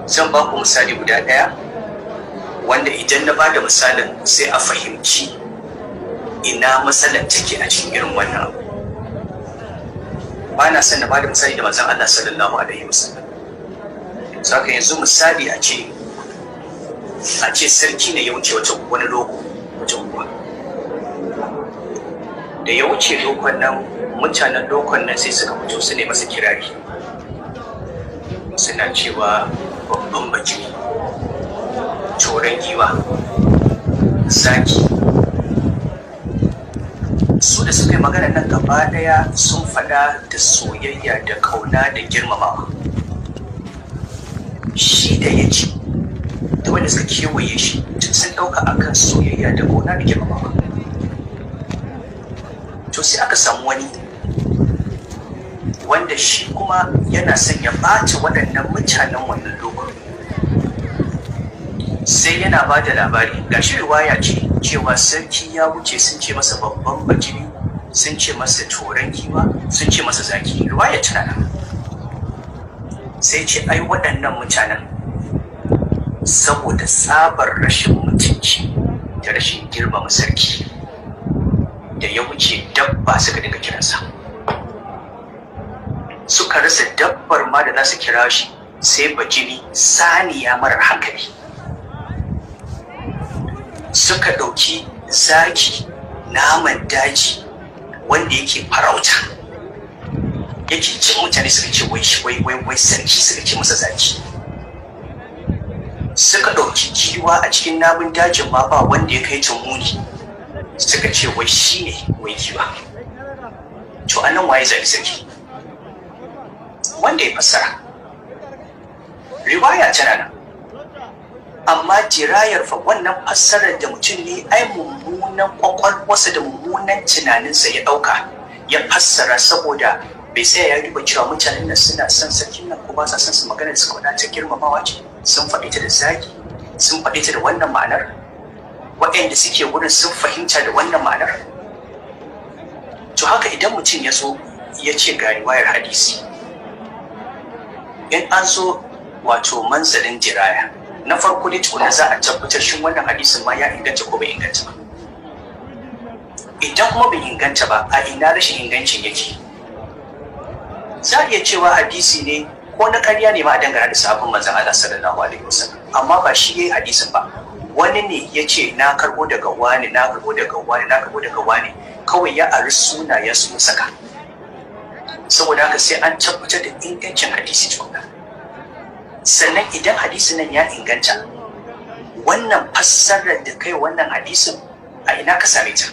zan ba ku misali guda ɗaya wanda idan na ba da misalin sai a fahimci ina matsalar take a cikin irin wannan abu ba na son na ba da misali da manzon Allah sallallahu alaihi wasallam saka yanzu misali a ce a ce sarki ne ya wuce wata wani loko wata unguwa da ya wuce lokon nan mutanen lokon nan sai suka fito su ne masa kirari suna cewa babban baki coron giwa zaki su da suka yi magana nan gaba daya sun fada da soyayya da kauna da girmamawa shi da ya ci da wanda suka kewaye shi sun dauka akan soyayya da kauna da girmamawa to sai aka samu wani wanda shi kuma yana son ya ɓata waɗannan mutanen wannan lokacin sai yana ba da labari ga shi riwaya ce cewa sarki ya wuce sun ce masa babban bajini sun ce masa toron giwa sun ce masa zaki riwaya tana nan sai ce ai waɗannan mutanen saboda tsabar rashin mutunci da rashin girmama sarki da ya wuce dabba suka dinga kiransa suka rasa dabbar ma da za su kira shi sai bajini saniya marar hankali suka ɗauki zaki naman daji wanda yake farauta yake cin mutane suka ce wai wai wai wai sarki suka ce masa zaki suka ɗauki giwa a cikin namun dajin ma ba wanda ya kai muni suka ce wai shi ne wai giwa to a nan waye zaɓi sarki wanda ya fassara riwaya tana nan amma jirayar fa wannan fassarar da mutum ne ai mummunan kwakwalwarsa da mummunan tunaninsa ya ɗauka ya fassara saboda bai tsaya ya duba cewa mutanen nan suna son sarkin nan ko ba sa son su magana da suka wadata girmamawa ce sun faɗi ta da zagi sun faɗi ta da wannan ma'anar waɗanda suke wurin sun fahimta da wannan ma'anar to haka idan mutum ya zo ya ce ga riwayar hadisi in an zo wato manzalin jiraya na farko dai tukuna za a tabbatar shin wannan hadisin ma ya inganta ko bai inganta ba idan kuma bai inganta ba a ina rashin ingancin yake za a iya cewa hadisi ne ko na karya ne ma a dangana da sabon manzon Allah sallallahu alaihi wasallam amma ba shi yayi hadisin ba wani ne ya ce na karbo daga wani na karbo daga wani na karbo daga wani kawai ya ari sunayen su saka saboda haka sai an tabbatar da ingancin hadisi tukuna sannan idan hadisin nan ya inganta wannan fassarar da kai wannan hadisin a ina ka same ta